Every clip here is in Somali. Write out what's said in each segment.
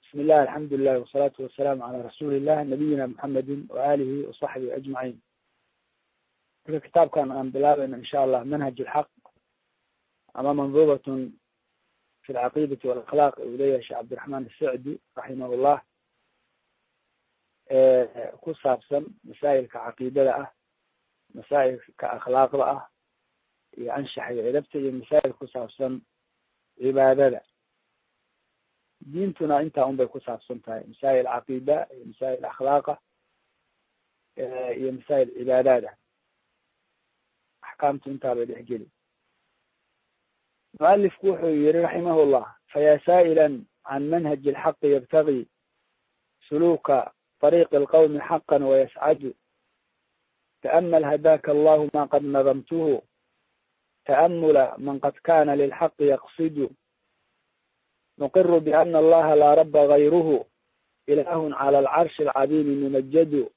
bismi illah alxamdu lilah wasalaatu wasalaamu calaa rasuuli illah nabiyina muxamedin waaalihi wasaxbihi ajmaciin marka kitaabkan aan bilaabayno insha allah manhaj lxaq ama mandubatun fi lcaqiidati walakhlaaq uu leeyahay sheekh cabdiraxmaan asacdi raximah llah ku saabsan masaa'ilka caqiidada ah masaa'ilka akhlaaqda ah iyo anshaxa iyo edabta iyo masaa'il ku saabsan cibaadada diintuna intaa un bay ku saabsan tahay masaa'il caqiida iyo masaa'il akhlaaqa iyo masaa'il cibaadaada axkaamtu intaa bay dhex geli mualifku wuxuu yihi raximah llah fayaa saa'ila can manhaji alxaqi yabtagi suluuka طريق القوم حقا ويسعد تأمل هداك الله ما قد نظمته تأمل من قد كان للحق يقصد نقر بأن الله لا رب غيره إله على العرش العظيم ممجد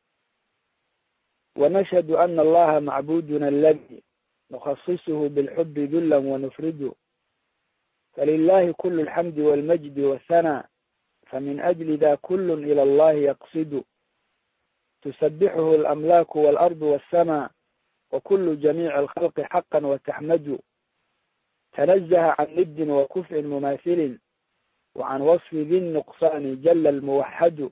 ونشهد أن الله معبودنا الذي نخصصه بالحب ذلا ونفرد فلله كل الحمد والمجد والثناء فمن أجل ذا كل إلى الله يقصد تسبحه الأملاك والأرض والسماء وكل جميع الخلق حقا وتحمد تنزه عن ند وكفء مماثل وعن وصف ذي النقصان جل الموحد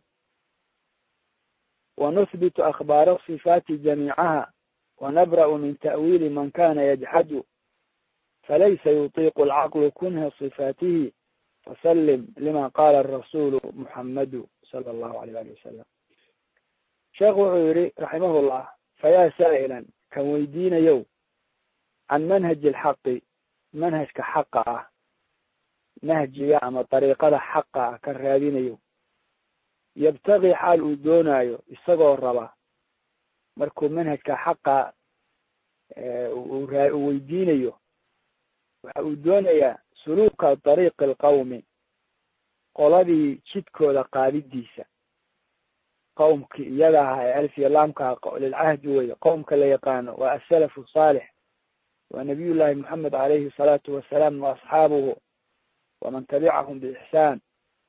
ونثبت أخبار الصفات جميعها ونبرأ من تأويل من كان يجحد فليس يطيق العقل كنه صفاته فسلم لما قال الرسول محمد صلى الله عليه وآله وسلم sheekh wuxuu yihi raximah llah fayaa saa'ilan kan weydiinayow can manhaji alxaqi manhajka xaqa ah nahjiga ama dariiqada xaqa ah kan raadinayo yabtagi xaal uu doonaayo isagoo raba markuu manhajka xaqa uu weydiinayo waxa uu doonayaa suluuka dariiqi alqawmi qoladii jidkooda qaadidiisa qowmki iyaga ahaa ee alf iyo laamka lilcahdi weye qowmka la yaqaano waa asalafu saalix waa nabiy llahi moxamed alayhi salaatu wasalaam wa asxaabuhu waman tabicahum biixsaan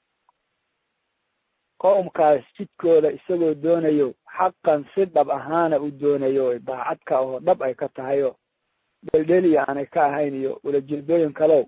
qowmkaas jidkooda isagoo doonayo xaqan si dhab ahaana u doonayo daacadka oo dhab ay ka tahayo dheldheli aanay ka ahayn iyo ulajeedooyin kalow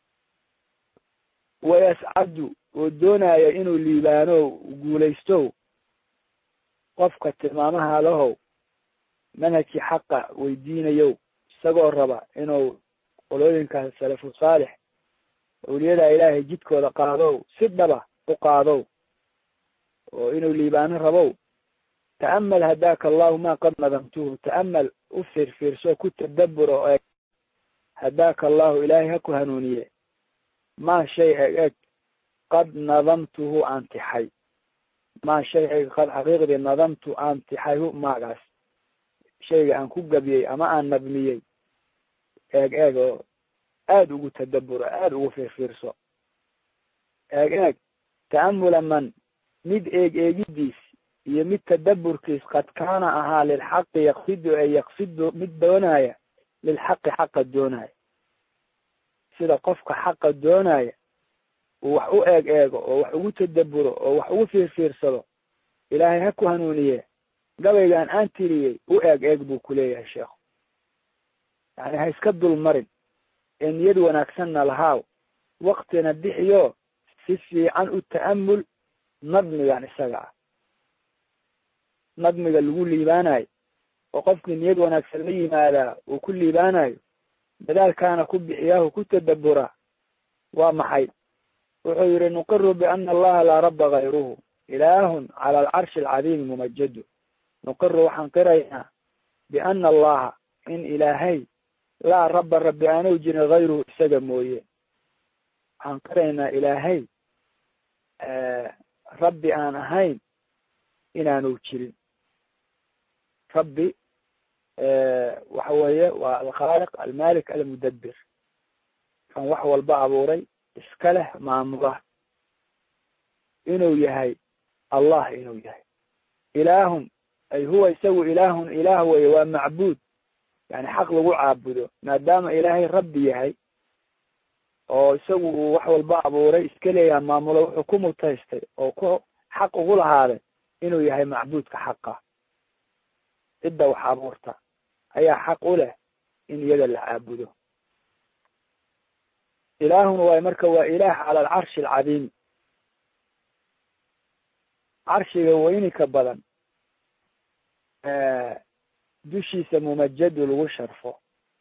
wayascadu oo doonaya inuu liibaano guulaysto qofka tilmaamaha lahow manhajkii xaqa weydiinayow isagoo raba inuu qolooyinkaas salafu saalix awliyada ilaahay jidkooda qaadow si dhaba u qaadow oo inuu liibaano rabow ta'amal hadaaka allahu ma qad nadamtuhu ta'amal u fiirfiirso ku tadabur oo eeg hadaaka allahu ilaahay ha ku hanuuniye maa shay eg eg qad nadamtuhu aan tixay maa shay eg qad xaqiiqdii nadamtu aan tixay hu maagaas shayga aan ku gabiyey ama aan nabmiyey eeg eeg oo aada ugu tadaburo aada ugu fiirfiirso eeg eeg ta'amula man mid eeg eegidiis iyo mid tadaburkiis qad kaana ahaa lilxaqi yaqsidu ee yaqsidu mid doonaya lilxaqi xaqa doonaya sida qofka xaqa doonaya uu wax u eeg eego oo wax ugu tadaburo oo wax ugu fiirfiirsado ilaahay ha ku hanuuniye gabaygan aan tiriyey u eeg eeg buu kuleeyahay sheekhu yani ha iska dul marin ee niyad wanaagsanna lahaaw waktina bixiyo si fiican u ta'amul nadmigan isaga ah nadmiga lagu liibaanayo oo qofkii niyad wanaagsan la yimaadaa uu ku liibaanayo dadaalkaana ku bixiyaahu ku tadabura waa maxay wuxuu yihi nuqiru biana allaha laa raba gayruhu ilaahun cala alcarshi alcadiimi mumajadu nuqiru waxaan qiraynaa biana allaha in ilaahay laa raba rabbi aanu jirin gayruhu isaga mooye waxaan qiraynaa ilaahay rabbi aan ahayn inaanu jirin rabbi waxa weeye waa alkhaaliq almalik almudabir kan wax walba abuuray iska leh maamula inuu yahay allah inuu yahay ilaahun ay huwa isagu ilaahun ilaah weye waa macbuud yani xaq lagu caabudo maadaama ilaahay rabbi yahay oo isagu uu wax walba abuuray iska leeyaha maamulo wuxuu ku mutaystay oo ku xaq ugu lahaaday inuu yahay macbuudka xaqa cidda wax abuurta ayaa xaq u leh in iyaga la caabudo ilaahun waay marka waa ilaah cala alcarshi alcadiimi carshiga weynika badan dushiisa mumajadu lagu sharfo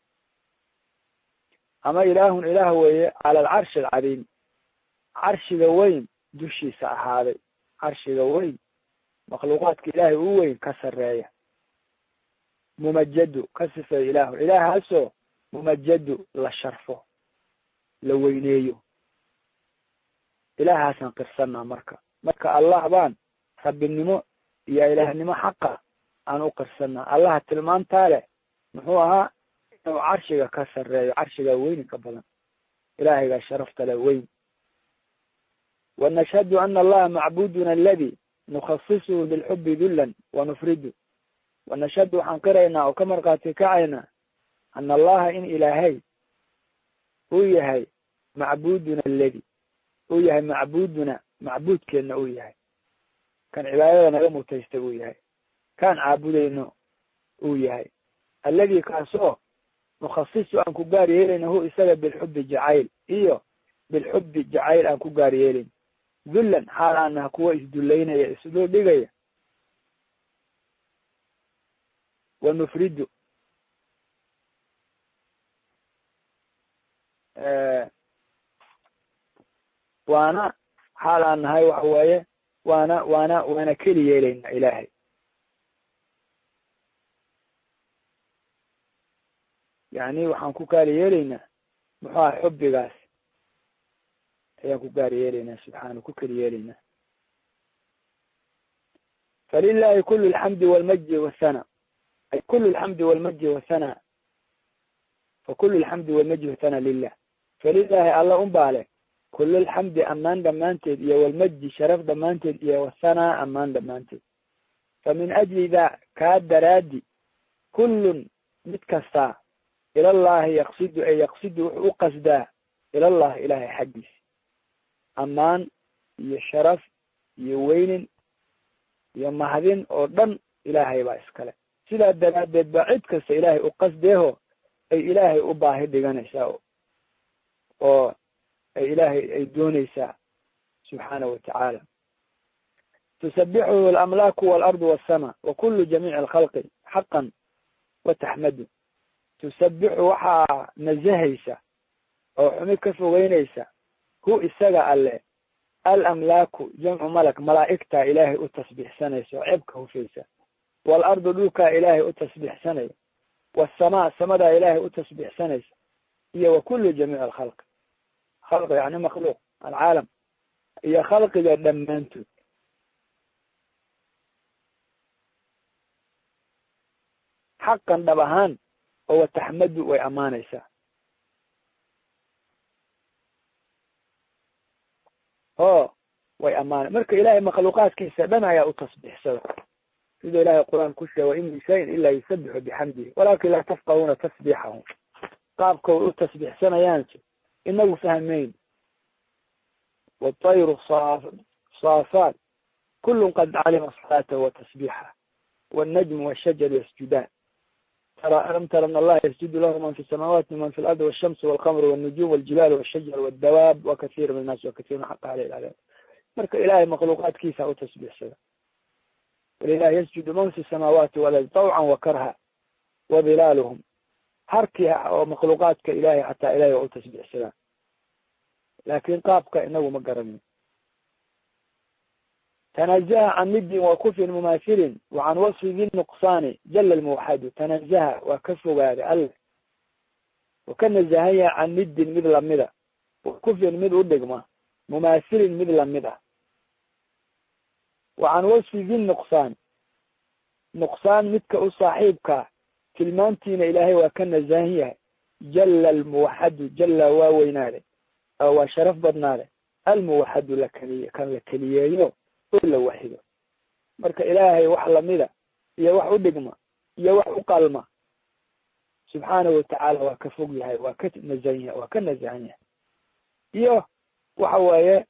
ama ilaahun ilaah weeye cala alcarshi alcadiim carshiga weyn dushiisa ahaaday carshiga weyn makhluuqaadka ilaahay u weyn ka sarreeya mumajadu ka sifeeya ilaahu ilaahaasoo mumajadu la sharfo la weyneeyo ilaahaasaan qirsanaa marka marka allah baan rabbinimo iyo ilaahnimo xaqa aan u qirsanaa allaha tilmaantaa leh muxuu ahaa inuu carshiga ka sarreeyo carshiga weyni ka badan ilaahaygaa sharafta le weyn wanashhadu ana allaha macbuduna aladi nukhasisuhu bilxubi dullan wanufridu wanashhadu waxaan qiraynaa oo ka markhaati kacaynaa ana allaha in ilaahay uu yahay macbuduna aladi uu yahay macbuduna macbuudkeenna uu yahay kan cibaadada naga mutaystay uu yahay kaan caabudayno uu yahay alladii kaasoo nukhasisu aan ku gaar yeelayna hu isaga bilxubi jacayl iyo bilxubi jacayl aan ku gaar yeelayn dullan xaal aanaha kuwa isdullaynaya isdul dhigaya wanufridu waana xaal aan nahay waxa waaye waana waana waana keli yeelayna ilaahay yani waxaan ku gaari yeelaynaa muxuu aha xubbigaas ayaan ku gaari yeelaynaa subxaana ku keli yeelaynaa falilahi kulu lxamdi walmajdi wathana ay kulu lxamdi walmajdi wathana fakulu lxamdi walmajdi wathana lilah falilahi alla un baa leh kulu lxamdi ammaan dhammaanteed iyo walmajdi sharaf dhammaanteed iyo wathana ammaan dhammaanteed fa min ajli da kaa daraadi kullun mid kastaa ilallahi yaqsidu ee yaqsidu wuxuu u qasdaa ilallahi ilaahay xaggiisa ammaan iyo sharaf iyo weynin iyo mahadin oo dhan ilaahay baa iskale sidaa daraaddeed baa cid kasta ilaahay u qasdeeho ay ilaahay u baahi dhiganaysaa oo ay ilaahay ay doonaysaa subxaana wa tacaala tusabixuhu alamlaaku waalardu waasama wa kulu jamiici alkhalqi xaqan wa taxmadu tusabixu waxaa nasahaysa oo xumi ka fogeynaysa hu isaga alle alamlaaku jamcu malak malaa'igtaa ilaahay u tasbiixsanaysa oo ceebka hufaysa waalardu dhulkaa ilaahay u tasbiixsanaya waasamaa samadaa ilaahay u tasbiixsanaysa iyo wa kullu jamiic alkhalqi khalqi yani makhluuq alcaalam iyo khalqiga dhammaantood xaqan dhab ahaan oo wataxmadu way ammaanaysaa o way ammaana marka ilaahay makhluuqaadkiisa dhan ayaa u tasbiixsada sida ilahay qur-aan ku sheega wain min shayin ilaa yusabixu bixamdihi walakin laa tafqahuuna tasbiixahum qaabka way u tasbiixsanayaanse inagu fahmayn watayru saafaat kulun qad calima salaatahu wa tasbiixah wannajmu washajaru yasjudaan alam tara an allaha yasjudu lahu man fi samaawaati man fi lardi walshamsu walqamru walnujum waljibaal walshajar waldawaab wakathiir min annaasi wakathiirun xaqa aleh ilcadaab marka ilahay makhluuqaadkiisa u tasbiixsada walilahi yasjudu man fi samaawaati walard tawcan wa karha wadilaaluhum harkii oo makhluuqaadka ilahay xataa ilahay waa u tasbiixsadaan laakin qaabka inagu ma garanin tanazaha can midin wa kufrin mumaasilin wa can wasfi di nuqsaani jala lmuwaxadu tanazaha waa ka fogaaday alle wa ka nazahan yaha can midin mid lamida wa kufrin mid u dhigma mumaasilin mid lamid ah wa can wasfi di nuqsaan nuqsaan midka u saaxiibkaa tilmaantiina ilaahay waa ka nazahan yahay jala almuwaxadu jala waa weynaaday oo waa sharaf badnaaday almuwaxadu lakeliy kan la keliyeeyo oo la waxido marka ilaahay wax lamida iyo wax u dhigma iyo wax u qalma subxaanahu watacaala waa ka fog yahay waa ka nazahan yahay waa ka nazahan yahay iyo waxa weeye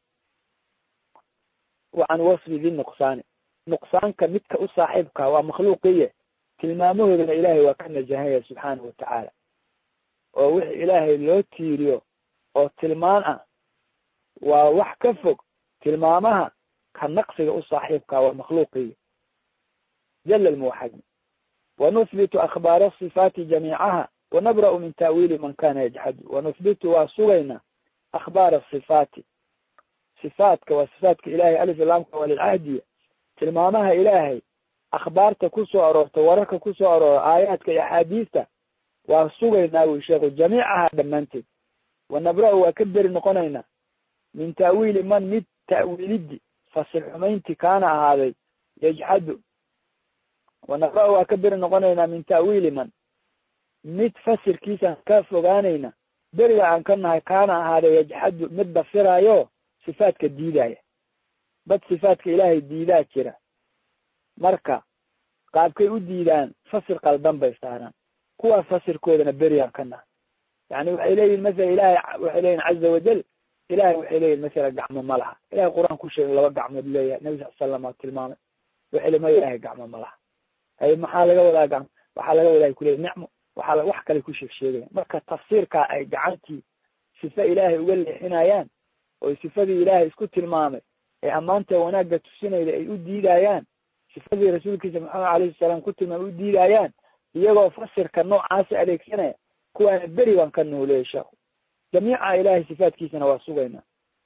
wa can wasfi di nuqsaani nuqsaanka midka u saaxiibka waa makhluuqiye tilmaamahoodana ilaahay waa ka najahaya subxaanahu watacaala oo wix ilaahay loo tiiriyo oo tilmaan ah waa wax ka fog tilmaamaha ka naqsiga u saaxiibka waa makhluuqiye jala lmuwaxadi wanuhbitu akhbaara asifaati jamiicaha wanabra'u min ta'wiili man kana yajxadu wanuhbitu waa sugayna akhbaara asifaati sifaatka waa sifaatka ilahay alif ilaamka waa lilcahdiya tilmaamaha ilaahay akhbaarta kusoo aroorta wararka kusoo aroora aayaadka iyo axaadiista waa sugaynaa wi sheekhu jamiicaha dhammaanteed wanabra-u waa ka beri noqonaynaa min ta'wiili man mid ta'wiilidi fasir xumaynti kaana ahaaday yajxadu wanabra-u waa ka beri noqonaynaa min ta'wiili man mid fasirkiisaan ka fogaanayna beriga aan ka nahay kaana ahaaday yajxadu mid dafiraayo sifaadka diidaya dad sifaadka ilaahay diidaa jira marka qaabkay u diidaan fasir qaldan bay saaraan kuwaas fasirkoodana berigaan ka nahay yani waxay leeyihin masala ilahay waxay leeyihin caza wajal ilahay waxay leeyihin masala gacmo ma laha ilahay qur-aan ku sheegay laba gacmood leeyahay nabi sal slam aa tilmaamay waxay le ma ilahay gacmo ma laha hay maxaa laga wadaa gacmo waxaa laga wadaa kuleey nicmo waxaa wax kale ku sheeg sheegaya marka tafsiirkaa ay gacantii sife ilaahay uga leexinayaan oo sifadii ilaahay isku tilmaamay ee ammaanta wanaagga tusinayda ay u diidayaan sifadii rasuulkiisa maxamed alayhi salaam ku tilmaamay u diidayaan iyagoo fasirka noocaasi adeegsanaya kuwaana beri baan ka nooleeyay sheekhu jamiica ilahay sifaatkiisana waa sugaynaa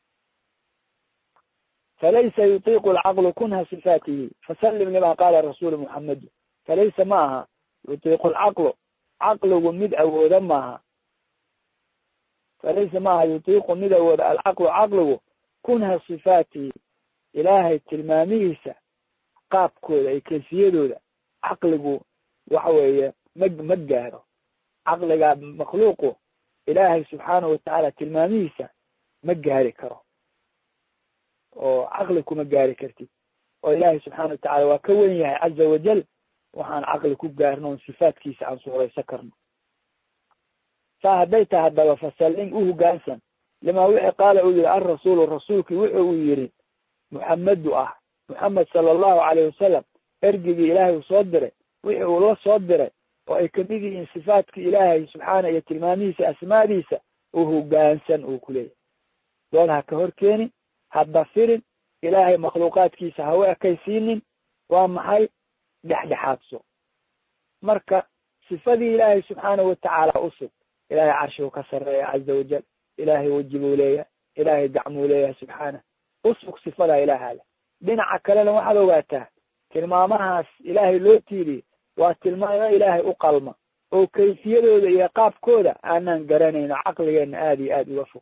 falaysa yutiiqu alcaqlu kunha sifaatihi fasallim lima qaala rasuulu muxamedu falaysa ma aha yutiiqu alcaqlu caqligu mid awooda maaha falaysa maaha yutiiqu mid awooda alcaqlu caqligu kunha sifaatihi ilaahay tilmaamihiisa qaabkooda iyo kayfiyadooda caqligu waxa weeye ma ma gaaro caqliga makhluuqu ilaahay subxaanahu watacaala tilmaamihiisa ma gaari karo oo caqli kuma gaari kartid oo ilaahay subxaana watacala waa ka wen yahay caza wajal waxaan caqli ku gaarno on sifaatkiisa aan suuraysan karno saa hadday tahay haddaba fasallim u hogaansan lima wixii qaala uu yihi alrasuulu rasuulkii wuxu uu yihi muxamedu ah muxamed sala allahu calayh wasalam ergigii ilaahay uu soo diray wixii uu la soo diray oo ay kamid yihiin sifaatka ilaahay subxaana iyo tilmaamihiisa asmaadiisa u hogaansan uu ku leeyahy dood ha ka hor keenin ha dafirin ilaahay makhluuqaadkiisa ha u ekaysiinin waa maxay dhexdhexaadso marka sifadii ilaahay subxaanahu watacaala usug ilaahay carshiguu ka sarreeya caza wajal ilaahay weji buu leeyahay ilaahay gacmuu leeyahay subxaanah usug sifadaa ilaahaale dhinaca kalena waxaad ogaataa tilmaamahaas ilaahay loo tiiriyey waa tilmaamo ilaahay u qalma oo kayfiyadooda iyo qaabkooda aanaan garanayno caqligeenna aada iyo aada uga fog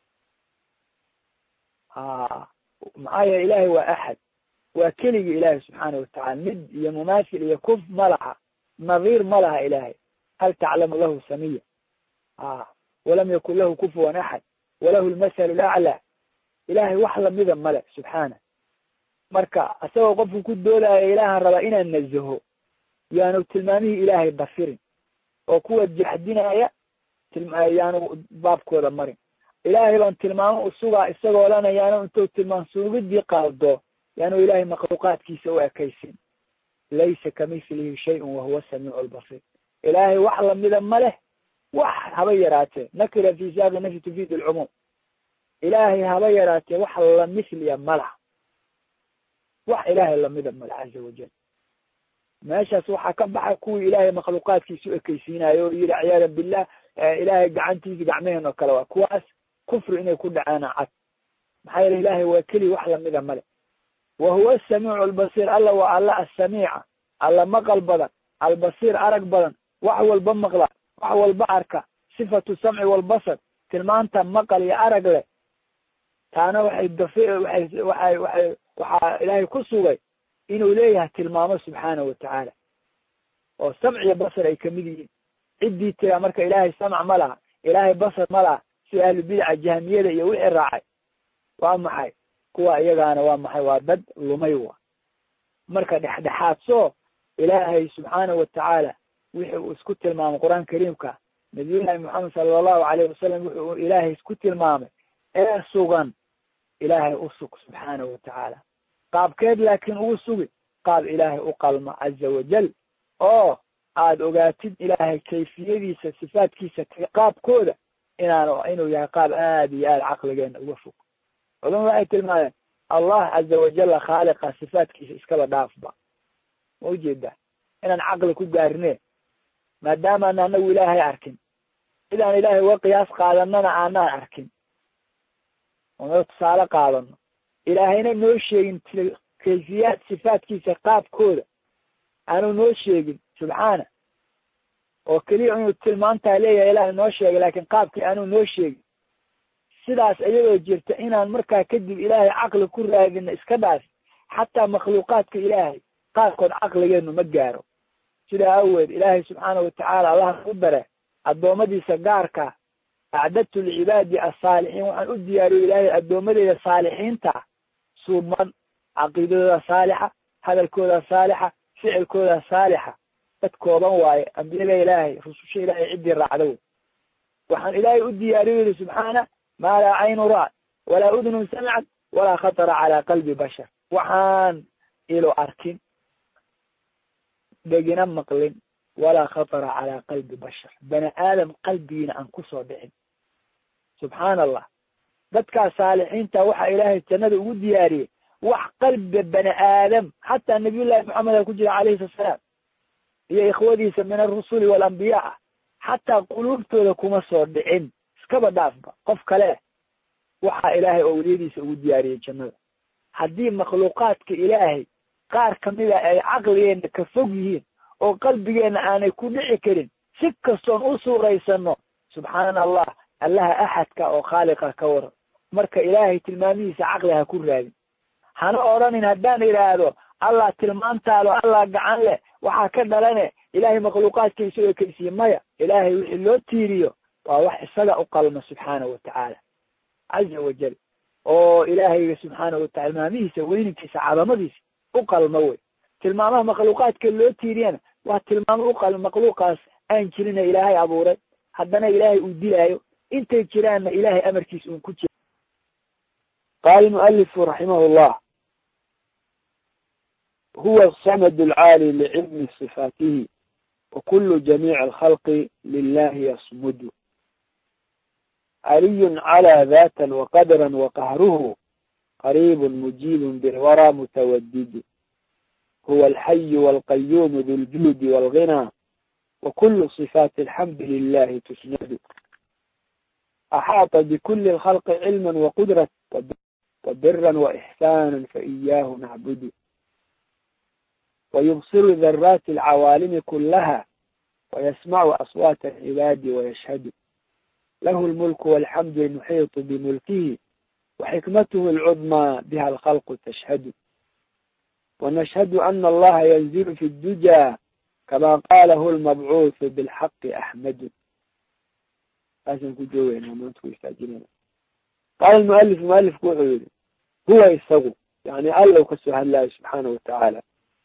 ha maxaa yeele ilaahay waa axad waa keligii ilaahay subxaana watacala mid iyo mumaasil iyo kuf ma laha nadiir ma laha ilaahay hal taclamu lahu samiya a walam yakun lahu kufuwan axad walahu lmasalu laclaa ilaahay wax lamida male subxaana marka isagoo qofku ku doodaayo ilaahan rabaa inaan nazaho yaanu tilmaamihii ilaahay dafirin oo kuwa jaxdinaya yaanu baabkooda marin ilaahay baan tilmaamo usugaa isagoo lana yaanu intuu tilmaam suugidii qaldo yaanu ilaahay makhluuqaadkiisa u ekaysin laysa kamithlihi shayun wahuwa samiicu albasiir ilaahay wax lamida ma leh wax haba yaraatee nakira fi saaqi nafyi tufiid alcumuum ilaahay haba yaraatee wax lamithliya malaha wax ilaahay lamida male caza wajal meeshaas waxaa ka baxa kuwii ilaahay makhluuqaadkiisa u ekaysiinayo oo yihi ciyaada billah ilaahay gacantiisa gacmaheen oo kale waa kuwaas kufri inay ku dhacaana cad maxaa yeele ilaahay waa keli wax lamida male wa huwa asamiicu albasiir alla waa alla assamiica alla maqal badan albasiir arag badan wax walba maqla wax walba arka sifatu samci walbasar tilmaanta maqal iyo arag leh taana waxay dafi waxay waxay waxay waxaa ilaahay ku sugay inuu leeyahay tilmaamo subxaanahu watacaala oo samc iyo basar ay kamid yihiin ciddii tiraa marka ilaahay samc ma laha ilaahay basar ma laha sida ahlubidaca jahmiyada iyo wixii raacay waa maxay kuwa iyagaana waa maxay waa dad lumay wa marka dhexdhexaadso ilaahay subxaanahu watacaala wixi uu isku tilmaamay qur-aan kariimka nabiyullahi moxamed sala allahu alayh wasalam wuxuu ilaahay isku tilmaamay ee sugan ilaahay u sug subxaanahu watacaala qaabkeed laakiin ugu sugi qaab ilaahay u qalma caza wajal oo aada ogaatid ilaahay kayfiyadiisa sifaadkiisa qaabkooda inaan inuu yahay qaab aada iyo aada caqligeena uga fog culamadu waxay tilmaameen allah caza wajalla khaaliqa sifaadkiisa iskaba dhaafba ma ujeedaa inaan caqli ku gaarine maadaamaan anagu ilaahay arkin cidaan ilaahay uga qiyaas qaadanana aanaan arkin oona tusaale qaadano ilaahayna noo sheegin kayfiyaad sifaadkiisa qaabkooda aanu noo sheegin subxaana oo keliya inuu tilmaantaa leeyahay ilaahay noo sheegay laakiin qaabkii aanuu noo sheegin sidaas iyadoo jirta inaan markaa kadib ilaahay caqli ku raadino iska dhaaf xataa makhluuqaadka ilaahay qaarkood caqligeenu ma gaaro sidaa aweed ilaahay subxaana watacaala allaha u dare addoommadiisa gaarka acdadtu licibaadi asaalixiin waxaan u diyaariyo ilaahay addoommadeyda saalixiinta suuban caqiidadooda saalixa hadalkooda saalixa ficilkooda saalixa dad kooban waaye ambiyada ilaahay rususha ilaahay ciddii raacda wey waxaan ilaahay u diyaariyo yidhi subxaana maa laa caynu ra'at walaa udnun samcat walaa khatara calaa qalbi bashar waxaan ilo arkin dhegina maqlin walaa khatara calaa qalbi bashar bani aadam qalbigiina aan kusoo dhicin subxaana allah dadkaas saalixiinta waxaa ilaahay jannada ugu diyaariyey wax qalbiga bani aadam xataa nabiyullahi maxameda ku jira calayhi salaam iyo ikhwadiisa min arusuli waalambiya ah xataa quluubtooda kuma soo dhicin iskaba dhaafba qof kale waxaa ilaahay owliyadiisa ugu diyaariyey jannada haddii makhluuqaadka ilaahay qaar kamida ay caqligeenna ka fog yihiin oo qalbigeenna aanay ku dhici karin si kastoon u suuraysano subxaana allah allaha axadka oo khaaliqa ka waran marka ilaahay tilmaamihiisa caqli ha ku raadin hana odhanin haddaan idhaahdo allah tilmaantaalo allah gacan leh waxaa ka dhalane ilaahay makhluuqaadkiisa oo kaysiye maya ilaahay wixii loo tiiriyo waa wax isaga u qalma subxaana watacaala caza wajal oo ilaahayga subxaana watacala tilmaamihiisa weyninkiisa cadamadiisa u qalma wey tilmaamaha makhluuqaadka loo tiiriyana waa tilmaamo u qalma makhluuqaas aan jirina ilaahay abuuray haddana ilaahay uu dilaayo intay jiraanna ilaahay amarkiisa uun ku jira qaala mualifu raximah llah huwa asamad alcaali licilmi صifaatihi wakulu jamiic alkhalqi lilahi yasmudu caliy calى data waqadra waqahruhu qariib mujiib bilwara mutawadid huwa alxayi walqayuum du ljuudi walغinى wakulu صifaati alxamdi lilahi tusnadu axaaطa bkuli اlkhalqi cilma waqudrat wabira waإxsana faإiyaahu nacbudu wayubsiru daraati alcawaalimi kulaha wayasmacu aswaat alcibaadi wayashhadu lahu lmulku walxamdu almuxiiطu bimulkihi waxikmatuhu alcudmaa biha alkhalqu tashhadu wanashhadu ana allaha yanzilu fi ddujaa kama qalahu lmabcuuثu bilxaqi axmadu saasaan ku joogeynaa maanta ku istaajinayna qaala mualif mualifku wuxuu yihi huwa isagu yani alla u kasoo hadlaayo subxaana watacaala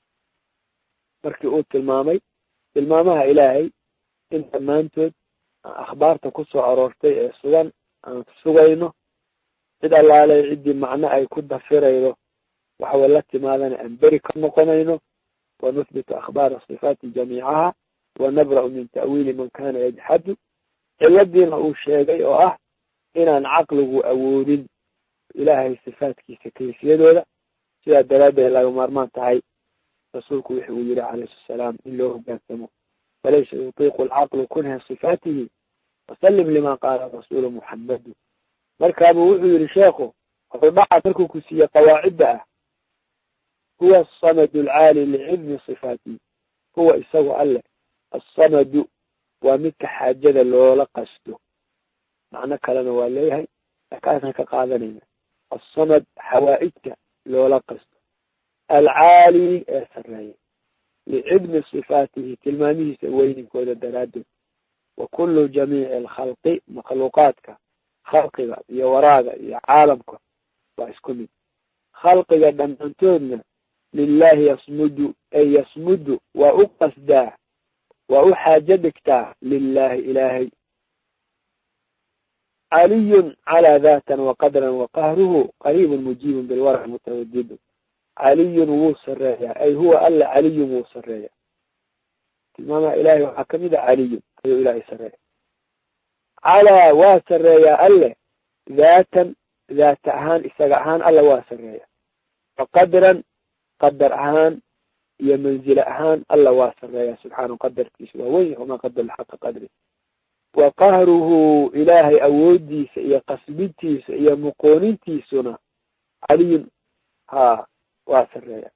markii uu tilmaamay tilmaamaha ilaahay in dhammaantood akhbaarta kusoo aroortay ee sugan aan sugayno cid allaale ciddii macno ay ku dafiraydo waxaway la timaadana aan beri ka noqonayno wanuthbitu akhbaara sifaati jamiicaha wanabra'u min ta'wiili man kana yajxadu ciladiina uu sheegay oo ah inaan caqligu awoodin ilaahay sifaatkiisa kayfiyadooda sidaa daraaddeed laga maarmaan tahay rasuulku wuxu uu yihi calayhi salaam in loo hogaansamo falaysa yutiiqu alcaqlu kunha sifaatihi wasalim lima qaala rasuulu muxamadu markaabuu wuxuu yihi sheekhu hordhaca markuu ku siiyey qawaacidda ah huwa asamadu alcaali licilmi sifaatihi huwa isagu alleh assamadu waa midka xaajada loola qasto macno kalena waa leeyahay akaasaan ka qaadanayna assamad xawaa'ijka loola qasto alcaali ee sareeya licilmi sifaatihi tilmaamihiisa weyninkooda daraaddeed wa kullu jamiici alkhalqi makhluuqaadka khalqiga iyo waraaga iyo caalamka waa isku mid khalqiga dhammaantoodna lilahi yasmudu ay yasmudu waa u qasdaa waa u xaajo dhigtaa lilahi ilaahay caliyun calaa daatan waqadran waqahruhu qariibun mujiibun bilwarac mutawadidu caliyun wuu sareeyaa ay huwa alla caliyun wuu sareeya tilmaamaha ilahay waxaa kamid a caliyun ayuu ilaahay sareeya calaa waa sareeyaa alle daatan daata ahaan isaga ahaan alla waa sareeya waqadran qadar ahaan iyo manzile ahaan alla waa sareeya subxaanahu qadarkiisa waa weyn wamaa qadar xaqa qadri wa qahruhu ilaahay awoodiisa iyo qasbintiisa iyo muqoonintiisuna caliyun ha waa sareeya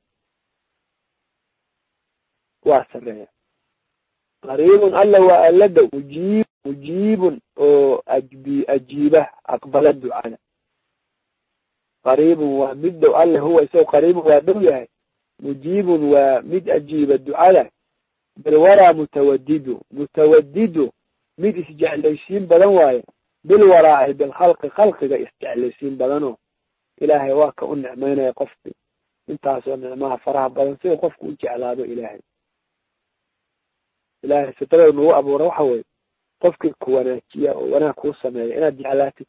waa sareeya qariibun alla waa alla dhow mujiib mujiibun oo ajbi ajiiba aqbala ducada qariibun waa mid dhow alle huwa isagoo qariibun waa dhow yahay mujiibun waa mid ajiiba ducada bilwaraa mutawadidu mutawadidu mid isjeclaysiin badan waaye bilwaraa ay bilkhalqi khalqiga isjeclaysiin badanoo ilaahay waa ka u nicmeynaya qofki intaasoo nicmaha faraha badan sida qofku u jeclaado ilaahay ilaahay fitrada nagu abuura waxa weye qofkii ku wanaajiya oo wanaag kuu sameeya inaad jeclaatid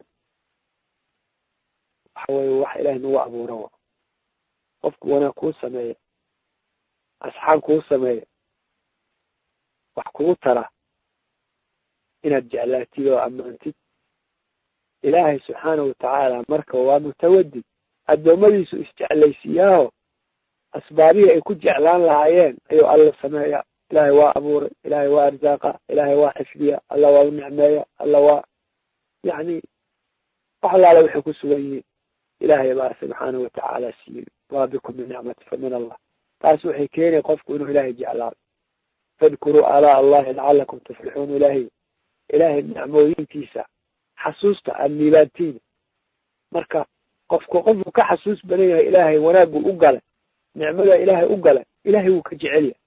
waxa weye wax ilaahay nagu abuura wa qofku wanaag kuu sameeya asxaan kuu sameeya wax kugu tara inaad jeclaatid oo ammaantid ilaahay subxaanahu watacaala marka waa mutawadid addoommadiisu isjeclaysiiyaaho asbaabihii ay ku jeclaan lahaayeen ayuu alla sameeya ilaahay waa abuuray ilaahay waa arsaaqa ilaahay waa xifdiya alla waa u nicmeeya alla waa yacni wax allaala waxay ku sugan yihiin ilaahay baa subxaanahu watacaala siiyey waa bikum min nicmati fa min allah taas waxay keenay qofku inuu ilaahay jeclaado fadkuruu aalaa allahi lacalakum tuflixuun ilaahay ilaahay nicmooyinkiisa xasuusta aada niibaantiin marka qofku qofku ka xasuus badan yahay ilaahay wanaaggu u galay nicmada ilaahay u galay ilaahay wuu ka jecel yahay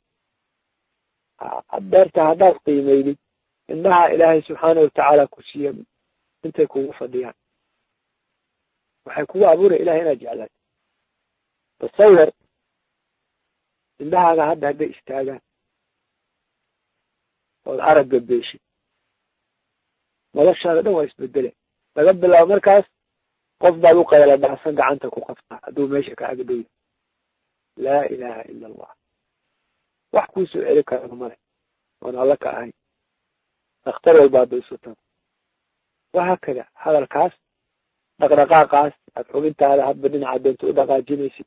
deerta haddaad qiimeydid indhaha ilaahay subxaana watacaala ku siiya intay kugu fadhiyaan waxay kugu abuuraya ilahay inaad jeclaatid tasawir indhahaaga hadda hadday istaagaan ood aragga beeshid noloshaada dhan waa isbedele laga bilaabo markaas qof baad u qayla dhacsan gacanta ku qabtaa hadduu meesha ka agdhoya laa ilaha ila allah wax kuu soo celi karana male oon alla ka ahayn dakhtar walba hadda isu tago wahaakada hadalkaas dhaqdhaqaaqaas aad xubintaada hadba dhinaca doonta u dhaqaajinaysid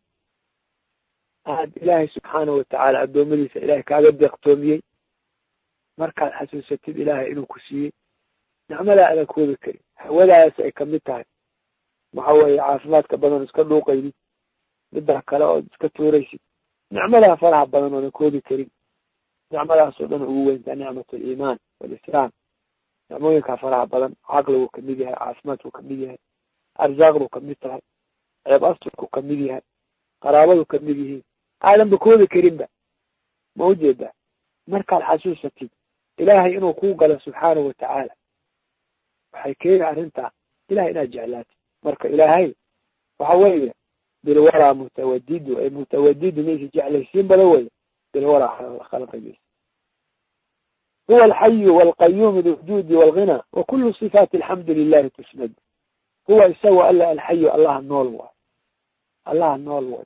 aad ilaahay subxaanahu watacaala addoommadiisa ilaahay kaaga deeqtoomiyey markaad xasuusatid ilaahay inuu ku siiyey nicmadaa adan koobi karin hawadaas ay kamid tahay waxa weeye caafimaadka badan iska dhuuqaydid middaa kale ood iska tuuraysid nicmadaa faraha badan oodan koobi karin nicmadaasoo dhan ugu weyntaa nicmat aliimaan walislaam nicmooyinkaa faraha badan caqliguu kamid yahay caafimaadkuu kamid yahay arsaaqduu kamid tahay ceeb asturkuu kamid yahay qaraabadu kamid yihiin aadanba koobi karinba ma ujeedaa markaad xasuusatid ilaahay inuu kuu galo subxaanahu watacaala waxay keeni arrintaa ilahay inaad jeclaatid marka ilaahay waxa weeye bilwaraa mutawadidu ay mutawadidu maysa jeclaysiin badan weye bilwaraa khalqigiisa huwa alxayu walqayuumu lwujuudi walghina wa kulu sifaati alxamdu lilahi tusnad huwa isago alla alxayu allaha nool waay allaha nool way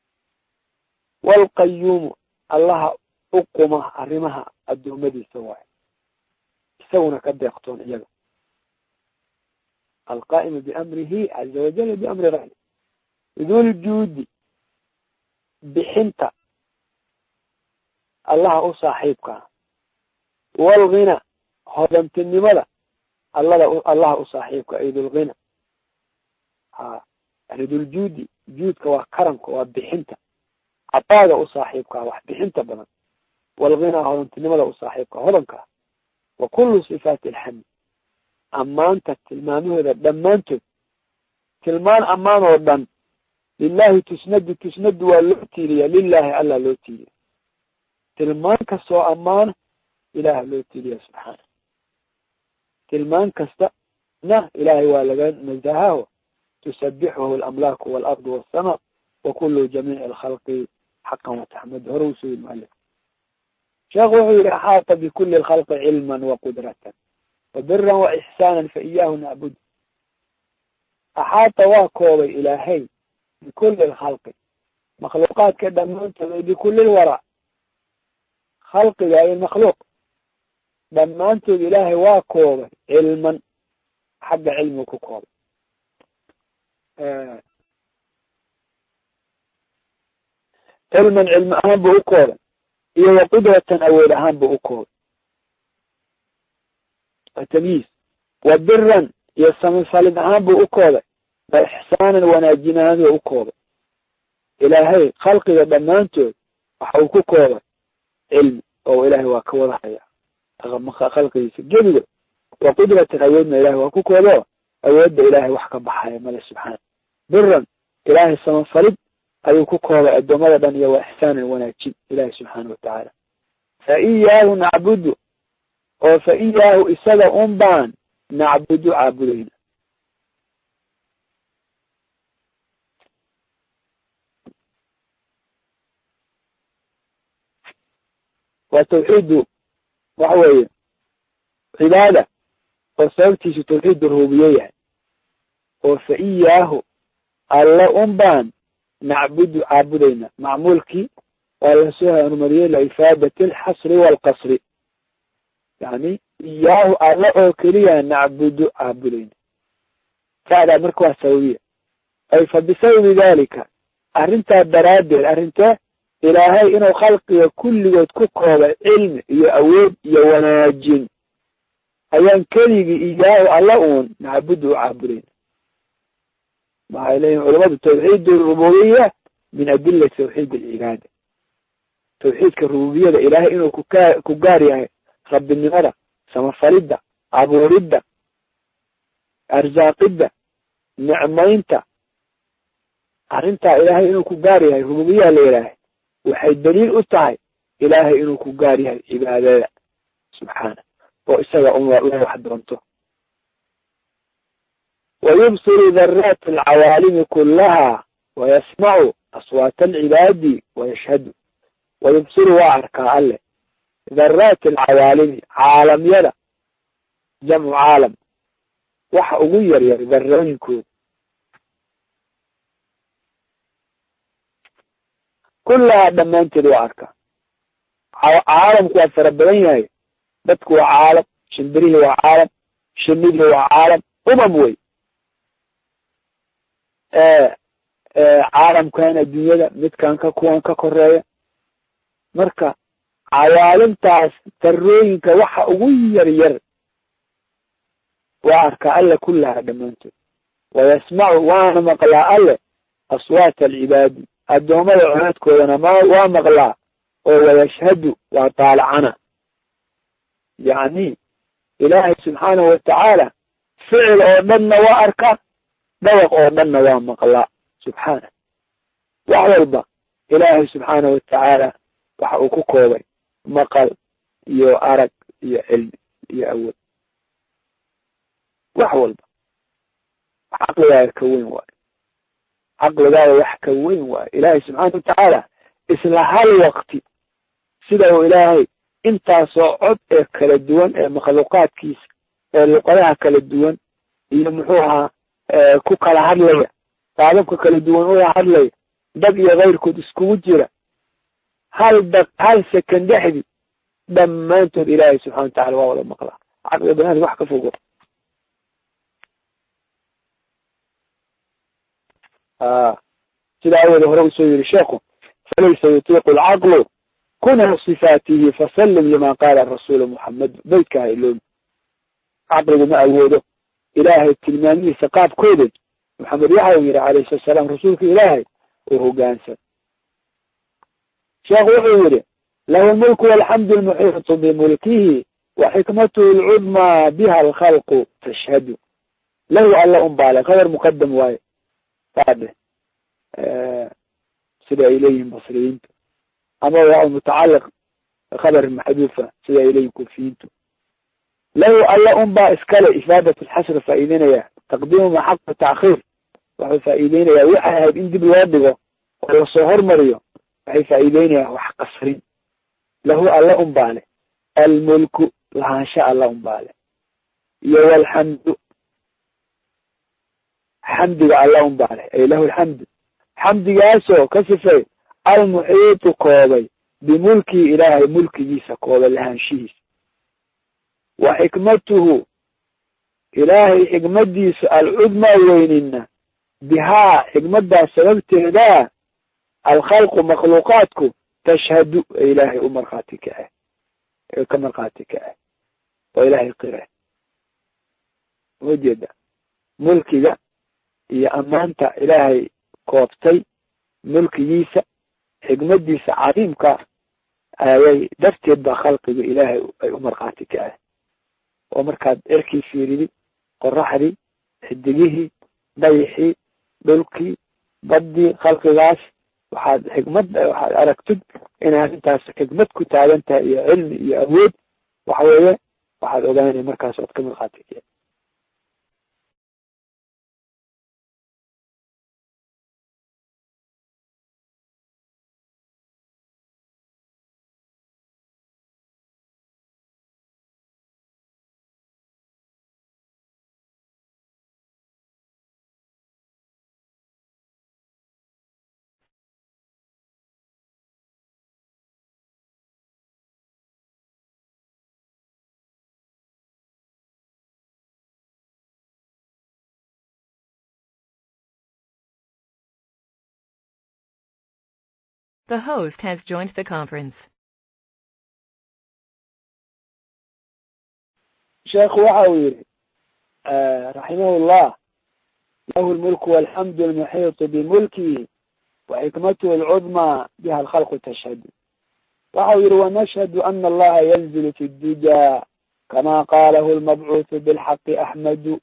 walqayuumu allaha uquma arrimaha addoommadiisa waay isaguna ka deeqtoon iyaga alqaa'imu biamrihi caza wajal biamri ra'yi duljuudi bixinta allaha u saaxiibkaa walghina hodantinimada allada allaha u saaxiibka ay dulghina ha yani duljuudi juudka waa karamka waa bixinta cadaaga u saaxiibkaa wax bixinta badan walghina hodantinimada u saaxiibka hodankaa wa kullu sifaati alxamd ammaanta tilmaamahooda dhammaantood tilmaan ammaan oo dhan lilahi tusnadu tusnadu waa loo tiiliya lilahi alla loo tiiliya tilmaan kastoo ammaana ilaah loo tiiliya subxaana tilmaan kasta na ilaahay waa laga nazahaho tusabixuhu alamlaaku waalardu waasama wa kulu jamiici alkhalqi xaqan wataxmad hore usoo yii mualif sheekh wuxuu yihi axaata bikuli lkhalqi cilman waqudratan wabira waixsaana faiyaahu nacbud axaata waa koobay ilaahay bikulli lkhalqi makhluuqaadka dhammaantood bikulli lwara khalqiga iyo makhluuq dhammaantood ilaahay waa koobay cilman xagga cilmigu ku koobay cilman cilmi ahaan buu u koobay iyo wa qudratan awood ahaan buu u koobay wa tamyiis wa biran iyo samifalid ahaan buu u koobay wa ixsaanan wanaajin ahaan buu u koobay ilaahay khalqiga dhammaantood waxa uu ku koobay cilmi oo ilaahay waa ka wada haya khalqigiisa gebigood wa qudratan awoodna ilahay waa ku koobo awoodda ilaahay wax ka baxaya male subxaana biran ilaahay samafalid ayuu ku koobay addoommada dhan iyo wa ixsaanan wanaajin ilahi subxaana watacaala fa iyaahu nacbudu oo fa iyaahu isaga un baan nacbudu caabudayna waa tawxiidu waxa weeye cibaada oo sababtiisu tawxiidu rububiye yahay oo fa iyaahu alla un baan nacbudu caabudayna macmuulkii waa lasoo horumariyey lifaadati alxasri waalqasri yani iyaahu alla oo keliya nacbudu caabudayna fa'daa marka waa sababiya ay fa bisababi dalika arrintaa daraaddeed arrintee ilaahay inuu khalqiga kulligood ku koobay cilmi iyo awood iyo wanaajin ayaan keligii iyaahu alla uun nacbudu u caabudayna waxay leeyihin culamadu tawxiid rububiya min adilati tawxiid alcibaada tawxiidka rububiyada ilaahay inuu kuka ku gaar yahay rabbinimada samafalidda abuuridda arsaaqidda nicmaynta arrintaa ilaahay inuu ku gaar yahay rububiyaa la yidhaahay waxay daliil u tahay ilaahay inuu ku gaar yahay cibaadada subxaana oo isaga un la wax doonto wayubsiru daraati alcawaalimi kullaha wayasmacu aswaata alcibaadi wayashhadu wayubsiru waa arkaa alle daraati alcawaalimi caalamyada jamcu caalam waxa ugu yaryar darooyinkooda kullahaa dhammaanteed waa arkaa caalamku waa fara badan yahay dadku waa caalam shimbirihii waa caalam shinidii waa caalam umam wey caalamkan adduunyada midkan ka kuwan ka koreeya marka cawaalimtaas darooyinka waxa ugu yar yar waa arkaa alle kullahaa dhammaantood wayasmacu waana maqlaa alle aswaata alcibaadi addoommada codadkoodana ma waa maqlaa oo wayashhadu waa taalacana yacni ilaahay subxaanahu watacaala ficil oo dhanna waa arkaa dhawaq oo dhanna waa maqlaa subxaana wax walba ilaahay subxaanahu watacaala waxa uu ku koobay maqal iyo arag iyo cilmi iyo awood wax walba caqligaaga ka weyn waayo caqligaaga wax ka weyn waayo ilaahay subxaana watacaala isla hal waqti sida uu ilaahay intaasoo cod ee kala duwan ee makhluuqaadkiisa ee luqadaha kala duwan iyo muxuu ahaa ku kala hadlaya qaadabka kala duwan ula hadlaya dad iyo kayrkood iskugu jira hal da hal second dhexdii dhammaantood ilaahay subxana watacala waa wada maqlaa caqliga banaadka wax ka fogo sida awooda hore usoo yiri sheekhu falaysa yutiiqu alcaqlu kunha sifaatihi fasallim lima qaala rasuulu muxamed beydka ha iloobi caqligu ma awoodo ilaahay tilmaamihiisa qaabkooda maxamed waxa uu yihi calayhi salatu salaam rasuulka ilaahay oo hogaansan sheekhu wuxuu yihi lahu lmulku walxamdu lmuxiitu bimulkihi wa xikmatuhu lcudmaa biha alkhalqu tashhadu lahu alla un baale khabar muqadam waaye saade sida ay leeyihin basriyiintu ama waa mutacaliq khabar maxduufa sida ay leeyihin kufiyiintu lahu alla un baa iskale ifaadat lxasri faa'iideynaya taqdiimu ma xaqu taakhiir wuxuu faa'iideynayaa waxay ahayd in dib loo dhigo oo lasoo hormariyo waxay faa'iideynayaa wax qasrin lahu alla un baale almulku lahaansha alla un baale iyo walxamdu xamdiga alla un baa leh ay lahu alxamdu xamdigaasoo ka sifay almuxiitu koobay bimulkii ilaahay mulkigiisa koobay lahaanshihiisa wa xikmatuhu ilaahay xikmadiisa alcudmaa weynina bihaa xikmaddaas sababteeda alkhalqu makhluuqaadku tashhadu ee ilaahay u markhaati kace ee ka markhaati kace oo ilaahay qire ujeeda mulkiga iyo ammaanta ilaahay koobtay mulkigiisa xikmadiisa cadiimka ayay darteed baa khalqiga ilaahay ay u markhaati kace oo markaad erkii fiiridi qoraxdii xidigihii dayixii dhulkii baddii khalqigaas waxaad xikmad waxaad aragtid inay arrintaas xikmad ku taagan tahay iyo cilmi iyo awood waxa weeye waxaad ogaanay markaas ood ka markhaati kace The host has joined the conference. sheekhu waxa uu yihi raximah llah lahu lmulku walxamdu almuxiitu bimulkihi waxikmatuhu alcudmaa biha alkhalqu tashhadu waxa uu yihi wanashhadu ana allaha yanzilu fi ddujaa kama qalahu lmabcuuthu bilxaqi axmadu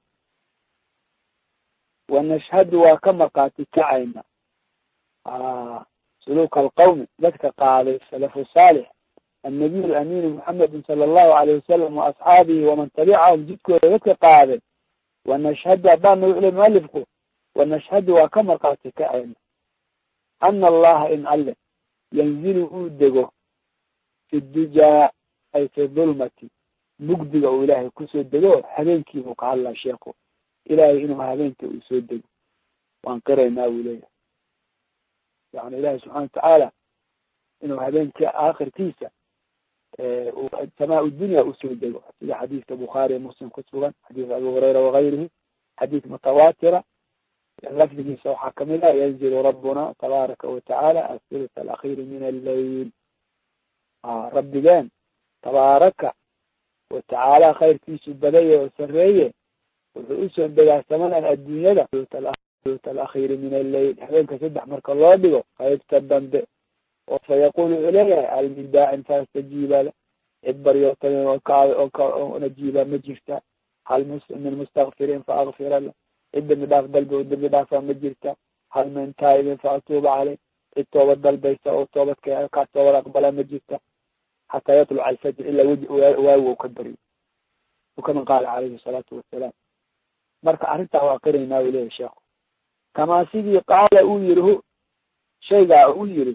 wanashhadu waa ka markaati kacayna suluuka alqawmi dadka qaaday salafu saalix annabiy alaminu muxamedin sala allahu alayh wasalam waasxaabihi waman tabicahum jidkooda dadka qaaday wanashhadu haddaana wuxu le mualifku wanashhadu waa ka markaati kacayna ana allaha in alle yanzilu uu dego fi dujaa ay fi dulmati mugdiga uu ilaahay kusoo dego habeenkiibuu ka hadlaa sheekhu ilaahay inuu habeenka uu soo dego waan qiraynaa buu leeyahay yani ilahi subxana watacaala inuu habeenkii aakhirkiisa samaa dunya usoo dego sida xadiiska bukhaari muslim ku sugan xadiis abi hurayra wagayrihi xadiis mutawatira lafdigiisa waxaa kamid ah yanzilu rabbuna tabaaraka watacaala athuluth alakhiri min alleyl rabbigeen tabaaraka watacaala khayrkiisu badaya oo sareeye wuxuu usoo degaa samadan adduunyada alakhiri min alleyl habeenka saddex marka loo dhigo qaybta dambe oo fa yaqul wuxuu leeyahay hal min daacin faastajiiba le cid baryootamin oo ka oo najiiba ma jirta hal min mustakfirin fa akfira le cid dambi dhaaf dalbe oo dambi dhaafa ma jirta hal min taa'ibin fa atuuba caley cid toobad dalbaysa oo toobadka kaa toobad aqbala ma jirta xataa yatluca alfajr ilaa weji waawi u ka baryo ukama qaala calayhi salaatu wasalaam marka arrintaa waa qiraynaa u leeyahy sheekhu kamaa sidii qaala uu yiri hu shaygaa uu yiri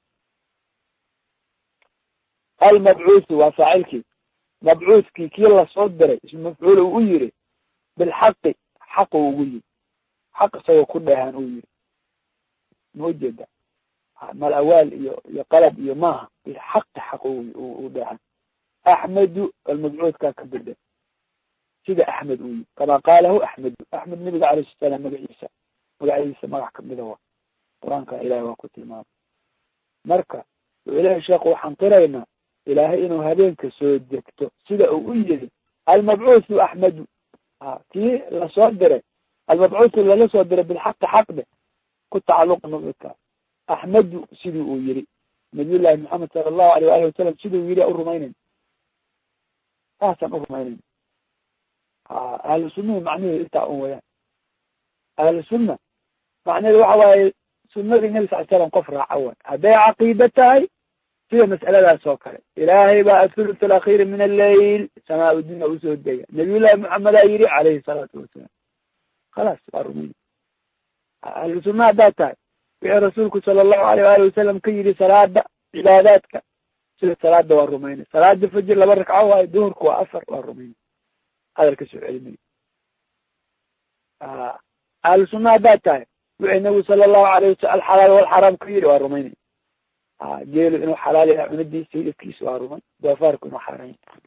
almabcuuthi waa faacilkii mabcuuthkii kii lasoo diray ismu mafcuul uu u yiri bilxaqi xaq u ugu yiri xaq isagoo ku dheehan uu yiri ma ujeeda mal awaal iyo iyo qalab iyo maaha bilxaqi xaq u dheehan axmedu almabcuuthkaa ka bedel sida axmed uu yiri kamaa qaalahu axmedu axmed nabiga alayh salaam magaciisa magaciisa magax kamida wa qur-aanka ilahay waa ku tilmaamay marka wuxuu lehay sheekhu waxaan qiraynaa ilaahay inuu habeenka soo degto sida uu u yiri almabcuuthu axmedu kii lasoo diray almabcuuthu lala soo diray bilxaqi xaqde ku tacaluqa mabcudka axmedu sidii uu yiri nabiyullahi maxamed sala allahu alayh waalihi wasalam siduu yiri u rumaynayn saasaan u rumaynayn ahlu sunnahi macnaheedu intaa un wayaan ahlu sunna macnaheedu waxa waaye sunadii nebi sal slam qof raaca way hadday caqiida tahay sida mas'aladaas oo kale ilaahay baa athuluth alakhiri min alleyl samaa dunya usoo dega nabiyullahi maxamedaa yiri calayhi salaatu wasalaam khalaas waa rumayna ahlu sunna haddaad tahay wixii rasuulku sala allahu alayh waali wasalam ka yiri salaada cibaadaadka sida salaada waa rumayna salaada fajir laba ragco waayo duhurku waa afar waa rumayna hadalka soo celimay ahlu sunna haddaad tahay wixii nabigu sala allahu alayh wasal alxalaal walxaraam ku yidhi waa rumaynay a geelu inuu xalaal yahay cunadiisa hilibkiisa waa rumay doofaarku inuu xaaraan yahay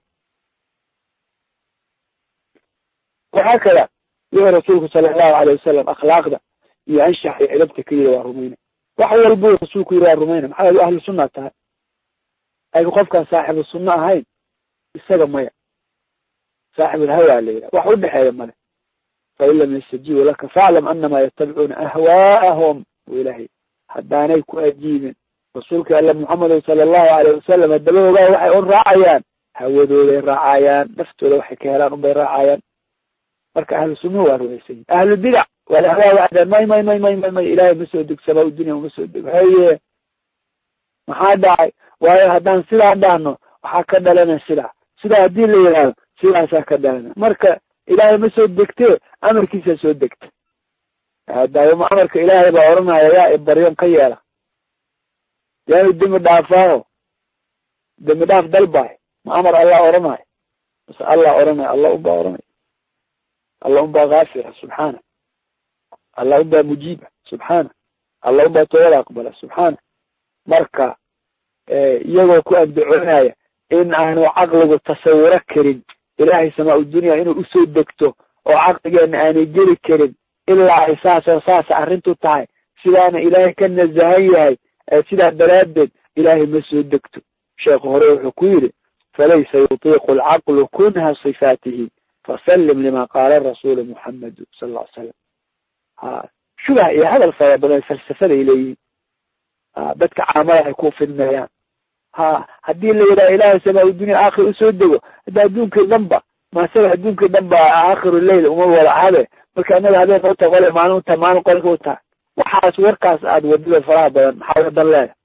waxaa kada wuxuu rasuulku sala allahu alayh wasalam akhlaaqda iyo anshax iyo cilabta ka yidhi waa rumaynay wax walbuu rasuulku yidhi waa rumaynay maxaa yeele ahlu sunna tahay laakiin qofkaan saaxibu sunno ahayn isaga maya saaxibulhawaa la yidhaha wax udhexeeya male fain lam yastajiibu laka faaclam anama yatabicuuna ahwaa'ahum buu ilahay haddaanay ku ajiibin rasuulka alle muxamedo sala allahu alayh wasalam haddaba ogaa waxay un raacayaan hawadooday raacayaan naftooda waxay ka helaan unbay raacayaan marka ahlu sunnuhu waa rumaysan yihin ahlu bidac walahwaa waxdaan may may may may may may ilaahay ma soo deg samaa dunya uma soo dego haye maxaa dhacay waayo haddaan sidaa dhahno waxaa ka dhalana sidaa sidaa haddii la yidhaahdo sidaasaa ka dhalana marka ilaahay ma soo degtee amarkiisaa soo degta daawama amarka ilaahay baa odhanaya yaa ibaryon ka yeela yaanu dembi dhaafaaho dembi dhaaf dalbaay ma amar allah odhanayo mase allah odhanaya allah unbaa odhanaya allah unbaa kaafira subxaana allah unbaa mujiiba subxaana allah unbaa toobada aqbala subxaana marka iyagoo ku andacoonaya in aanu caqligu tasawuro karin ilaahay samaa dunya inuu usoo degto oo caqligeena aanay geli karin ilaa ay saasoo saasa arrintu tahay sidaana ilaahay ka nazahan yahay sidaa daraaddeed ilaahay ma soo degto sheekhu hore wuxuu ku yidhi falaysa yutiiqu alcaqlu kunha sifaatihi fasallim lima qaala rasuulu muxamedu sal ll ly slam ha shubah iyo hadal fara badan falsafaday leeyihin dadka caamada ay ku fidnayaan ha haddii la yidhaha ilaahay samaa dunya aakhir usoo dego hadda adduunkii dhanba maasaga adduunkii dhan ba aakhiru leyl uma wada habe marka anaga habeen uta qole maalin uta maalin qolka u tahay waxaas warkaas aada wadida faraha badan maxaa wadan leeda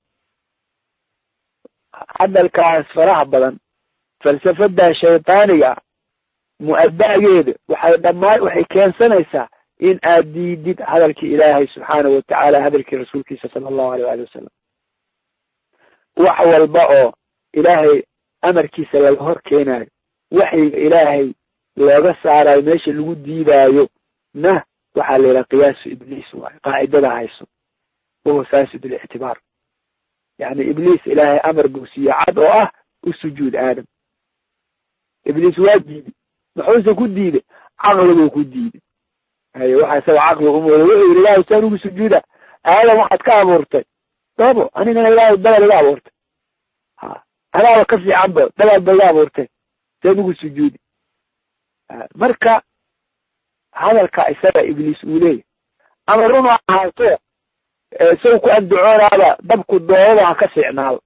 hadalkaas faraha badan falsafada shaydaaniga mu-ada'geeda waxay dhammaan waxay keensanaysaa in aad diidid hadalkii ilaahay subxaanahu watacaala hadalkii rasuulkiisa sala allahu aleyh waali wasalam wax walba oo ilaahay amarkiisa laga hor keenaayo waxyiga ilaahay looga saarayo meesha lagu diidaayo na waxaa la yidhaha qiyaasu ibliis waayo qaacidada hayso wahuwa fasid lictibaar yani ibliis ilaahay amar buu siiye cad oo ah u sujuud aadam ibliis waa diiday muxuuse ku diiday caqliguu ku diiday haye waxa isaga caqli umooda wuxuu yidhi ilahay saan ugu sujuuda aadam waxaad ka abuurtay dabo anigana ilaahay dabal iga abuurtay ha anaaba ka fiican ba dabal ba iga abuurtay saan ugu sujuudi marka hadalka isaga ibliis uu leeyahy ama run ahaato isaga ku andacoonaaba dabku dhoolada ha ka fiicnaado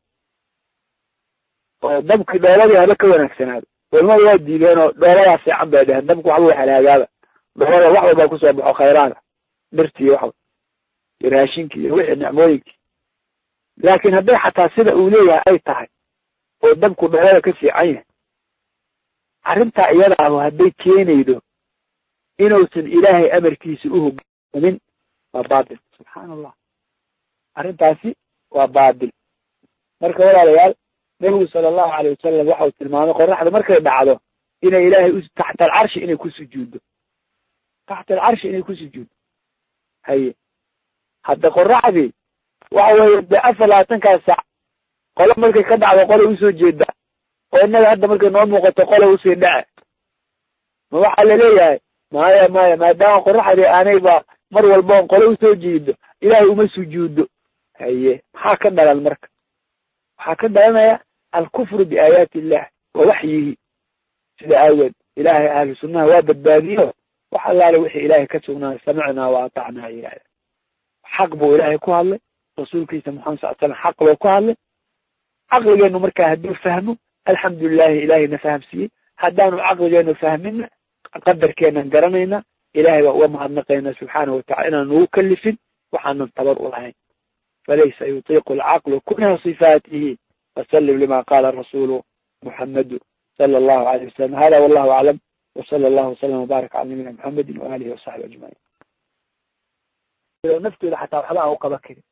oo dabki dhooladii haba ka wanaagsanaado culamadu waa diideen oo dhooladaa fiican bay dheheen dabku waxba wa halaagaaba dhoolada wax walbaa kusoo baxo khayraada dhirti iyo waxba iyo raashinki iyo wixii nicmooyinkii laakin hadday xataa sida uu leeyahay ay tahay oo dabku dhoolada ka fiican yahay arrintaa iyada ahu hadday keenaydo inuusan ilaahay amarkiisa uhogaamin waa baatil subxaana allah arrintaasi waa baatil marka walaalayaal nebigu sala allahu alayh wasalam waxau tilmaamay qoraxda markay dhacdo inay ilaahay taxta alcarshi inay ku sujuuddo taxta alcarshi inay ku sujuuddo haye hadda qoraxdii waxa weeye dee afar labaatankaas saac qolo markay ka dhacdo qolay usoo jeeda oo innaga hadda markay noo muuqato qolay usii dhace ma waxaa laleeyahay maya maya maadaama qoraxdii aanayba mar walboon qole usoo jeedo ilaahay uma sujuudo haye maxaa ka dhalan marka waxaa ka dhalanaya alkufru biaayaati illah wa waxyihi sida aageed ilaahay ahlu sunnaha waa badbaadiyo wax allaale wixii ilaahay ka sugnaayo samicnaa wa atacnaa yihahda xaq buu ilaahay ku hadlay rasuulkiisa maxamed sal slam xaq buu ku hadlay caqligeenu markaa hadduu fahmo alxamdulilahi ilaahayna fahamsiiyey haddaanu caqligeenu fahmina qadarkeenan garanayna ilahay baa uga mahadnaqayna subxaanahu watacala inaan nagu kalifin waxaanan tabar u lahayn falaysa yutiiqu alcaqlu kunha sifaatihi fasallim lima qaala rasuulu muxamedu sala allahu alayh wasalam hada wallahu aclam wsala allahu wasalam wbaarak cala nabiyina muxamedi waalihi wasaxbi ajmaciin naftooda xataa waxba aan u qaban karin